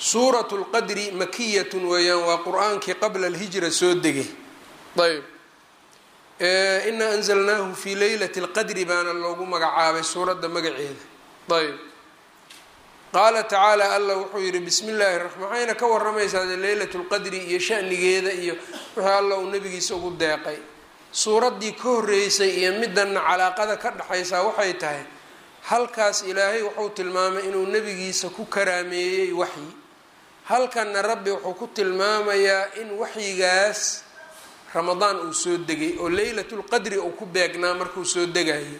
suuratu lqadri makiyatun weeyaan waa qur-aankii qabla alhijra soo degay ayb inaa anzalnaahu fii leylati lqadri baana loogu magacaabay suuradda magaceeda ayb qaala tacaala allah wuxuu yihi bismi illaahi raxmaan waxayna ka waramaysaa leylat lqadri iyo shanigeeda iyo wixii allah uu nabigiisa ugu deeqay suuraddii ka horreysay iyo midanna calaaqada ka dhexaysaa waxay tahay halkaas ilaahay wuxuu tilmaamay inuu nebigiisa ku karaameeyey waxyi halkanna rabbi wuxuu ku tilmaamayaa in waxyigaas ramadaan uu soo degay oo leylatulqadri uu ku beegnaa markuu soo degayo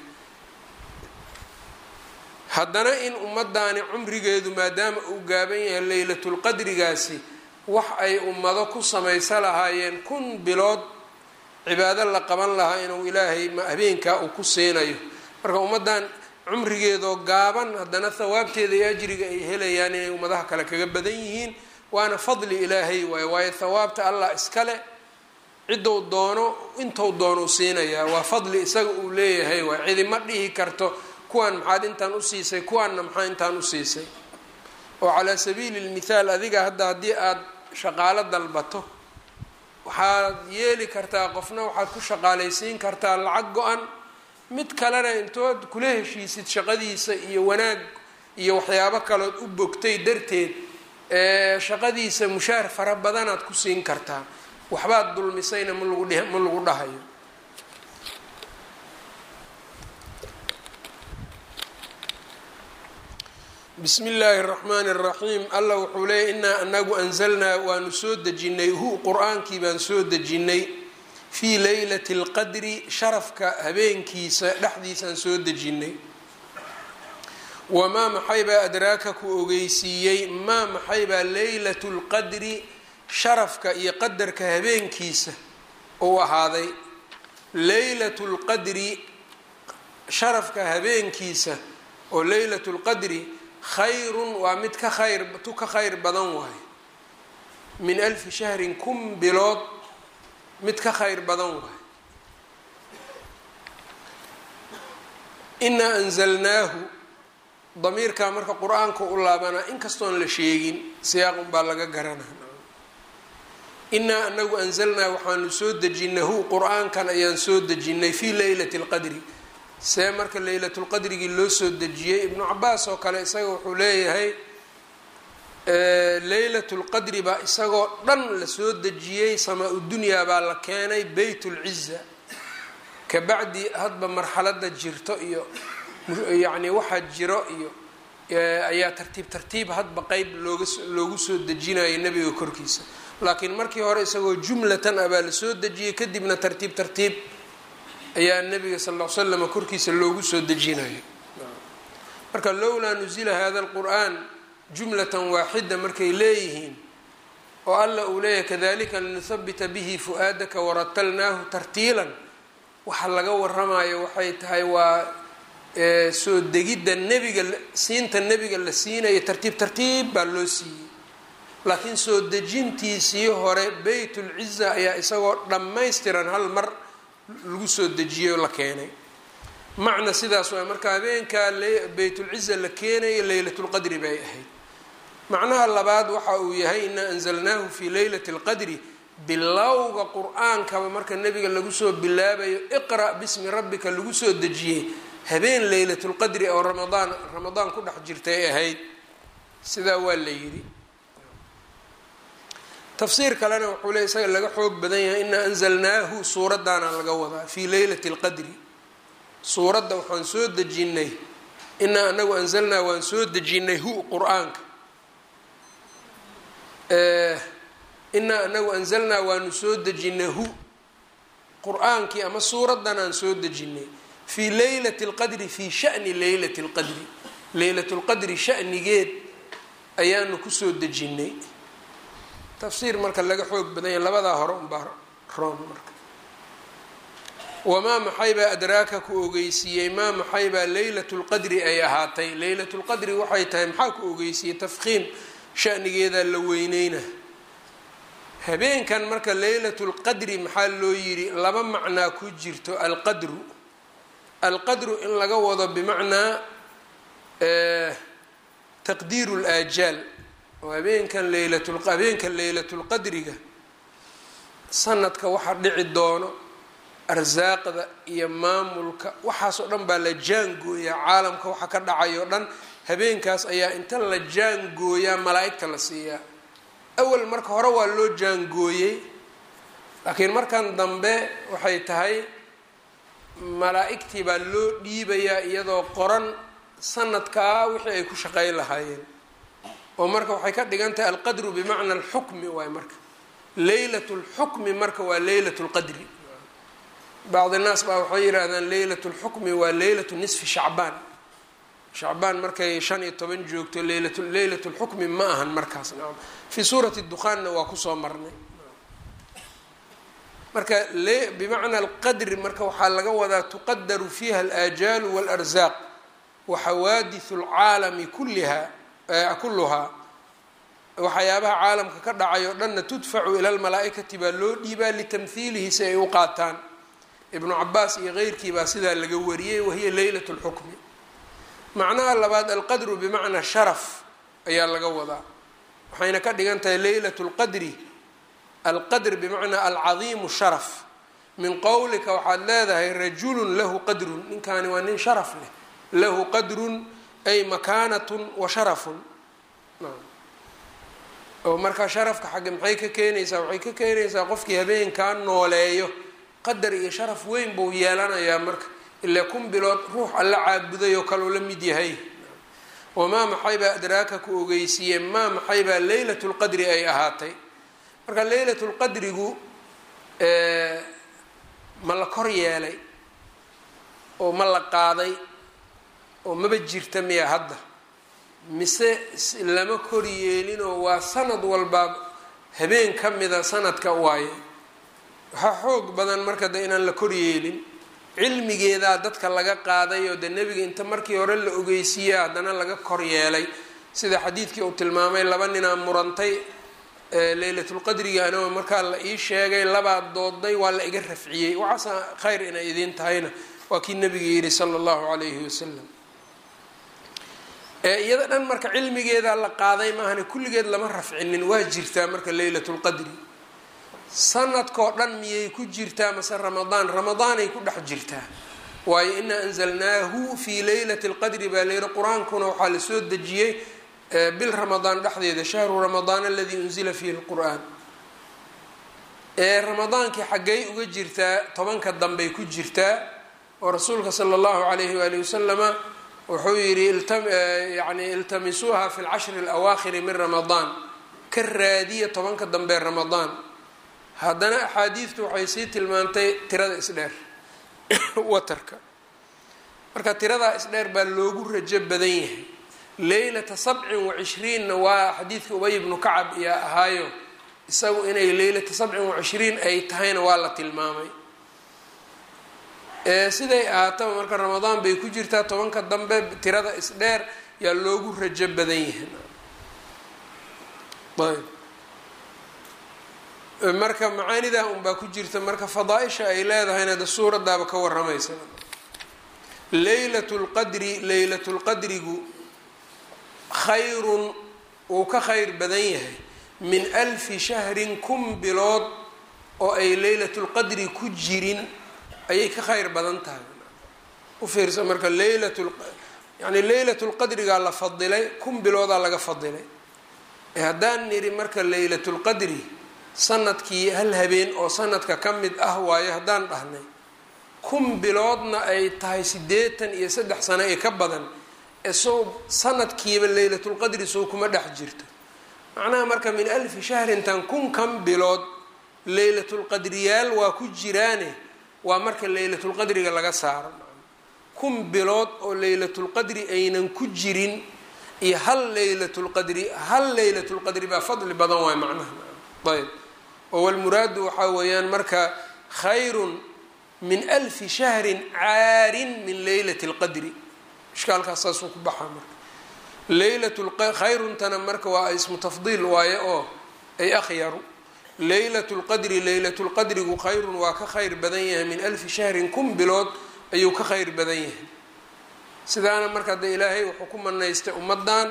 haddana in ummadaani cumrigeedu maadaama uu gaaban yahay leylatulqadrigaasi wax ay ummado ku samaysa lahaayeen kun bilood cibaado la qaban lahaa inuu ilaahay habeenkaa uu ku siinayo marka ummaddan cumrigeedoo gaaban haddana thawaabteeda iyo ajriga ay helayaan inay ummadaha kale kaga badan yihiin waana fadli ilaahay waayo waayo thawaabta allah iskale ciddou doono intou doonuu siinayaa waa fadli isaga uu leeyahay waay cidi ma dhihi karto kuwaan maxaad intaan usiisay kuwaanna maxaa intaan usiisay oo calaa sabiili lmithaal adiga hadda haddii aada shaqaalo dalbato waxaad yeeli kartaa qofna waxaad ku shaqaalaysiin kartaa lacag go-an mid kalena intood kula heshiisid shaqadiisa iyo wanaag iyo waxyaabo kalood u bogtay darteed shaqadiisa mushaar fara badanaad ku siin kartaa waxbaad dulmisayna ma lagu ma lagu dhahayo bismi illaahi اraxmaani اraxiim allah wuxuu leeyay inaa anagu anzalnaa waanu soo dejinay hu qur-aankii baan soo dejinay fii leylati اlqadri sharafka habeenkiisa dhexdiisaan soo dejinay wamaa maxaybaa adraaka ku ogeysiiyey maa maxaybaa leylatu lqadri sharafka iyo qadarka habeenkiisa uu ahaaday leylatu lqadri sharafka habeenkiisa oo leylatu lqadri khayrun waa mid ka khayr tu ka khayr badan waayo min alfi shahrin kun bilood mid ka khayr badan waayo inaa anzalnaahu damiirkaa marka qur-aanka u laabanaa inkastoon la sheegin siyaaqun baa laga garanaa inaa anagu anzalnaa waxaanu soo dejinay hu qur-aankan ayaan soo dejinay fii leylati lqadri see marka leylatulqadrigii loo soo dejiyey ibnu cabaas oo kale isaga wuxuu leeyahay leylatulqadri baa isagoo dhan la soo dejiyey samaa-u dunyaa baa la keenay beyt lciza kabacdi hadba marxalada jirto iyo yacni waxaa jiro iyo ayaa tartiib tartiib hadba qeyb looga loogu soo dejinayo nebiga korkiisa laakiin markii hore isagoo jumlatan ah baa la soo dejiyey kadibna tartiib tartiib ayaa nabiga sal l l slam korkiisa loogu soo dejinayo marka lowlaa nuzila hada lqur'an jumlatan waaxida markay leeyihiin oo alla uu leeyahay kadalika linuhabita bihi fu-aadaka waratalnaahu tartiilan waxa laga waramayo waxay tahay waa soo degidda nebiga siinta nebiga la siinayo tartiib tartiib baa loo siiyey laakiin soo dejintiisii hore beytulciza ayaa isagoo dhammaystiran hal mar lagu soo dejiyey oo la keenay macna sidaas waa marka habeenkaa beytulciza la keenayo leylatulqadri bay ahayd macnaha labaad waxa uu yahay inaa anzalnaahu fii leylati اlqadri bilowga qur-aankaba marka nebiga lagu soo bilaabayo iqra' bismi rabbika lagu soo dejiyey habeen leylatulqadri oo ramadaan ramadaan ku dhex jirtay ahayd sidaa waa la yidhi tafsiir kalena wuxuu le isaga laga xoog badan yahay inaa anzalnaahu suuraddaana laga wadaa fii leylati اlqadri suuradda waxaan soo dejinay inaa anagu anzalnaa waan soo dejinay hu qur-aanka inaa anagu anzalnaa waanu soo dejinay hu qur-aankii ama suuraddan aan soo dejinay fii leylati اlqadri fii shani leylati اlqadri leylat lqadri shanigeed ayaanu kusoo dejinay tafsiir marka laga xoog badan yahay labadaa hore unbaa roon marka wamaa maxaybaa adraaka ku ogeysiiyey maa maxaybaa leylat lqadri ay ahaatay leylat lqadri waxay tahay maxaa ku ogeysiiyey tafkiim shanigeedaa la weyneyna habeenkan marka leylat lqadri maxaa loo yidhi laba macnaa ku jirto alqadru alqadru in laga wado bimacnaa taqdiiru laajaal oo habeenkan leylatul habeenka leylatulqadriga sanadka waxa dhici doono arsaaqda iyo maamulka waxaasoo dhan baa la jaangooyaa caalamka waxa ka dhacayoo dhan habeenkaas ayaa inta la jaangooyaa malaa-igta la siiyaa awal marka hore waa loo jaangooyey laakiin markan dambe waxay tahay malaa-igtii baa loo dhiibayaa iyadoo qoran sanadkaa wixii ay ku shaqeyn lahaayeen oo marka waxay ka dhigan tahay alqadru bimacna alxukmi waay marka leylat lxukmi marka waa leylat lqadri bacdi naas baa waxay yidhaahdaan leylat lxukmi waa leylatu nisfi shacbaan shacbaan markay shan iyo toban joogto leylat leylat lxukmi ma ahan markaas nacam fii suurati dukhaanna waa kusoo marnay marka bimacna alqadri marka waxaa laga wadaa tuqadaru fiiha alaajaalu waalarsaq wa xawaadisu alcaalami kulliha kulluhaa waxyaabaha caalamka ka dhacay oo dhanna tudfacu ila lmalaa-ikati baa loo dhiibaa litamhiilihi si ay u qaataan ibnu cabaas iyo keyrkii baa sidaa laga wariyey wahiya leylat lxukmi macnaha labaad alqadru bimacnaa sharaf ayaa laga wadaa waxayna ka dhigan tahay leylat lqadri alqadr bimacnaa alcadiimu sharaf min qowlika waxaad leedahay rajulun lahu qadrun ninkaani waa nin sharaf leh lahu qadrun ay makaanatun wa sharafun oo markaa sharafka xagge maxay ka keenaysaa waxay ka keenaysaa qofkii habeenkaa nooleeyo qadar iyo sharaf weyn buu yeelanayaa marka ilaa kun bilood ruux alla caabuday oo kaleu la mid yahay wamaa maxaybaa adraaka ku ogeysiiyeen maa maxaybaa leylat lqadri ay ahaatay marka leylat lqadrigu ma la kor yeelay oo ma la qaaday oo maba jirta miya hadda mise lama kor yeelinoo waa sanad walbaa habeen ka mida sanadka waaye waxaa xoog badan marka de inaan la kor yeelin cilmigeedaa dadka laga qaaday oo de nebiga inta markii hore la ogeysiiya haddana laga kor yeelay sida xadiidkii uu tilmaamay laba ninaa murantay leylatulqadriga anoo markaa la ii sheegay labaa dooday waa la iga rafciyey waxaasa khayr inay idiin tahayna waa kii nabiga yidhi sala allahu calayhi wasalam iyada dhan marka cilmigeedaa la qaaday maahane kulligeed lama rafcinin waa jirtaa marka leylatulqadri sanadkoo dhan miyay ku jirtaa mase ramadaan ramadaanay ku dhex jirtaa waayo inaa anzalnaahu fii leylati lqadri baa layidhi qur-aankuna waxaa la soo dejiyey bil ramadaan dhexdeeda shahru ramadaan aladii unzila fiihi lqur-aan ramadaankii xaggay uga jirtaa tobanka dambey ku jirtaa oo rasuulka sala allahu calayhi waali wasalama wuxuu yidhi yani iltamisuuha fi lcashri alawaakhiri min ramadaan ka raadiya tobanka dambe ramadaan haddana axaadiidtu waxay sii tilmaantay tirada isdheer watarka marka tiradaa isdheer baa loogu rajo badan yahay leylata sabcin wa cishriinna waa xadiidka ubay ibnu kacab iyaa ahaayo isagu inay leylata sabcin wa cishriin ay tahayna waa la tilmaamay siday ahaataba marka ramadaan bay ku jirtaa tobanka dambe tirada isdheer yaa loogu rajo badan yahay ayb marka macaanidaa unbaa ku jirta marka fadaa-isha ay leedahayna de suuradaaba ka waramaysa leylat lqadri leylat lqadrigu khayrun wuu ka khayr badan yahay min alfi shahrin kun bilood oo ay leylatulqadri ku jirin ayay ka khayr badan tahay u fiirsa marka leylat yani leylatulqadrigaa la fadilay kun biloodaa laga fadilay haddaan nidhi marka leylatulqadri sanadkii hal habeen oo sanadka ka mid ah waayo haddaan dhahnay kun biloodna ay tahay siddeetan iyo saddex sano ee ka badan esow sanadkiiba leylatulqadri sow kuma dhex jirto macnaha marka min alfi shahrintan kun kan bilood leylatulqadriyaal waa ku jiraane waa marka leylatulqadriga laga saaro kun bilood oo leylatulqadri aynan ku jirin iyo hal leylatulqadri hal leylatulqadri baa fadli badan waay macnaha ayb oo walmuraadu waxaa weeyaan marka khayrun min alfi shahrin caarin min leylati lqadri ishkaalkaas saasuu ku baxaa marka leylatkayruntana marka waa ismu tafdiil waaye oo ay akhyaru leylatu lqadri leylatulqadrigu khayrun waa ka khayr badan yahay min alfi shahrin kun bilood ayuu ka khayr badan yahay sidaana marka de ilaahay wuxuu ku manaystay ummadan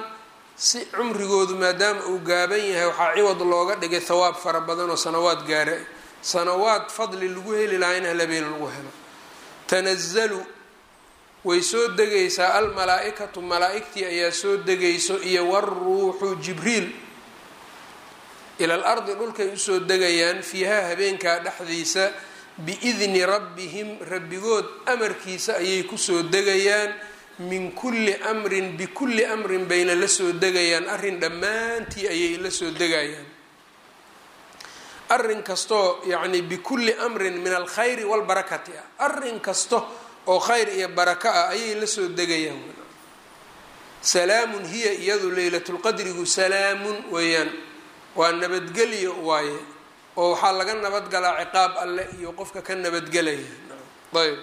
si cumrigoodu maadaama uu gaaban yahay waxaa ciwad looga dhigay thawaab fara badan oo sanawaad gaara sanawaad fadli lagu heli lahaa in halabeen lagu helo tanazalu way soo degaysaa almalaa-ikatu malaa-igtii ayaa soo degayso iyo waruuxu jibriil ila al ardi dhulkay usoo degayaan fiihaa habeenkaa dhexdiisa biidni rabbihim rabbigood amarkiisa ayay kusoo degayaan min kulli amrin bikulli amrin bayna la soo degayaan arrin dhammaantii ayay la soo degayaan arrin kastoo yacni bikulli amrin min alkhayri walbarakati ah arrin kasto oo khayr iyo barako ah ayay la soo degayaan salaamun hiya iyadu leylatulqadrigu salaamun weeyaan waa nabadgelyo waaye oo waxaa laga nabadgalaa ciqaab alleh iyo qofka ka nabadgelaya ayb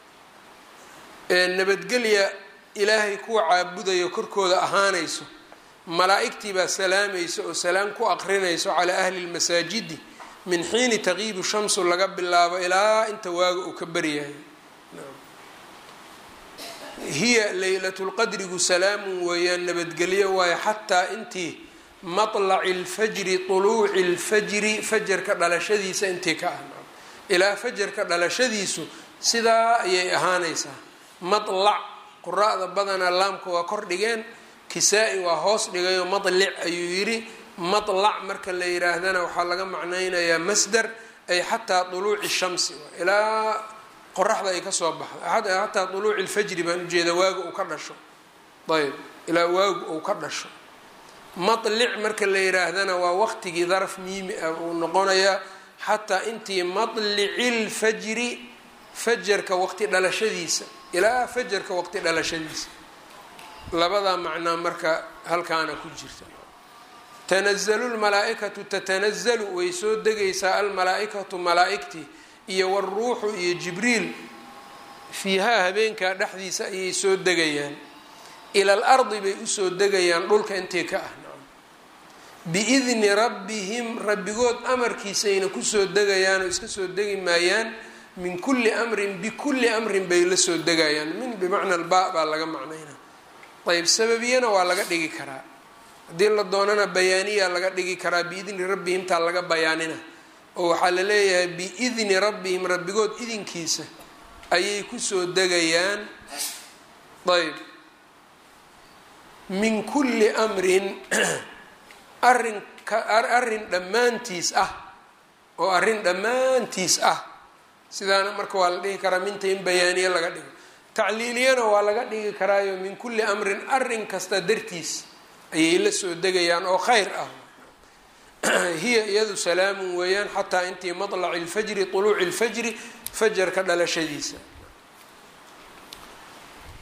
nabadgelya ilaahay kuwa caabudayo korkooda ahaanayso malaa-igtii baa salaamaysa oo salaam ku aqrinayso calaa ahli lmasaajidi min xiini taqiibu shamsu laga bilaabo ilaa inta waaga uu ka baryahay hiya leylatulqadrigu salaamun weeyaan nabadgelyo waayo xataa intii matlaci lfajri tuluuci lfajri fajarka dhalashadiisa intii ka ah ilaa fajarka dhalashadiisu sidaa ayay ahaanaysaa matlac quraa'da badanaa laamka waa kor dhigeen kisaa-i waa hoos dhigayo matlic ayuu yidhi matlac marka la yidhaahdana waxaa laga macnaynayaa masdar ay xataa tuluuci shamsi ilaa qoraxda ay kasoo baxdo xataa tuluuci lfajri baan ujeeda waaga uu ka dhasho ayb ilaa waagu uu ka dhasho matlic marka la yidhaahdana waa waqtigii daraf miimi ah uu noqonayaa xataa intii matlici lfajri fajarka waqti dhalashadiisa ilaa fajarka waqti dhalashadiisa labadaa macnaa marka halkaana ku jirta tanazalu lmalaa-ikatu tatanazalu way soo degaysaa almalaa-ikatu malaa-igtii iyo waruuxu iyo jibriil fiihaa habeenkaa dhexdiisa ayay soo degayaan ila al ardi bay usoo degayaan dhulka intii ka ah biidni rabbihim rabbigood amarkiisayna kusoo degayaan oo iska soo degi maayaan min kulli amrin bikulli amrin bay la soo degayaan min bimacna alba baa laga macnaynaa ayb sababiyana waa laga dhigi karaa haddii la doonana bayaaniya laga dhigi karaa biidni rabbihim taa laga bayaanina oo waxaa la leeyahay biidni rabbihim rabbigood idinkiisa ayay kusoo degayaan ayb min kulli amrin arin arrin dhammaantiis ah oo arrin dhammaantiis ah sidaana marka waa la dhihi karaa minta in bayaaniye laga dhigo tacliiliyana waa laga dhigi karaayo min kulli amrin arrin kasta dartiis ayay la soo degayaan oo khayr ah hiya iyadu salaamun weeyaan xataa intii matlaci lfajri tuluuci lfajri fajarka dhalashadiisa